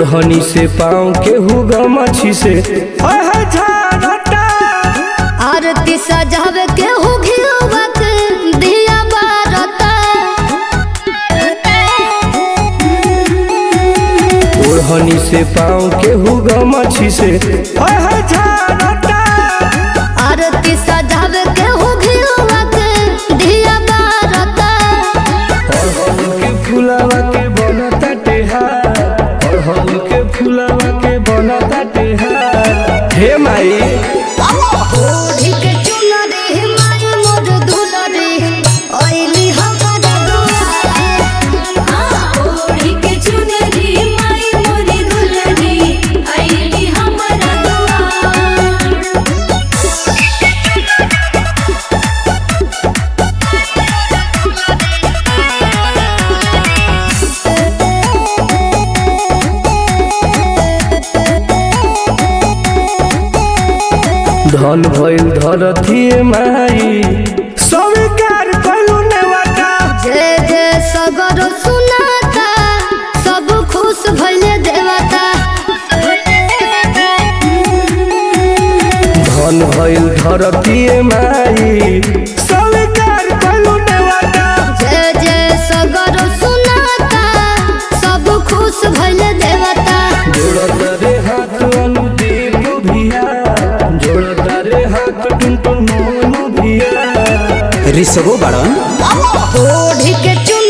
ओढ़नी से पाँव के हुगा मछी से हाय हाय झारता आरती सजावे के हो घियोवा के दिया बारता ओढ़नी से पाँव के हुगा मछी से हाय हाय झारता आरती सजावे के हो घियोवा के दिया बारता अड़हुल के फुलावा के बनता टेहार अड़हुल के फुलावा के बनता टेहार हे माई ओढ़ी के चुनरी माई मोर दुलरी ओइली हमर दुआर ओढ़ी के चुनरी माई मोरी दुलरी आईली हमरा दुआर धन भइल धरती माई स्वीकार कइलू नेवाटा जय जय सगर सुनाता सब खुश भइले देवता धन भइल धरती माई स्वीकार कइलू नेवाटा जय जय सगर सुनाता सब खुश भइले देवता जोड़ता रे हाथ अनुदीप भिया जोड़ता रे हाथ टुनटुन मोनू भिया ऋषभो बाड़न ओढ़ी के चुन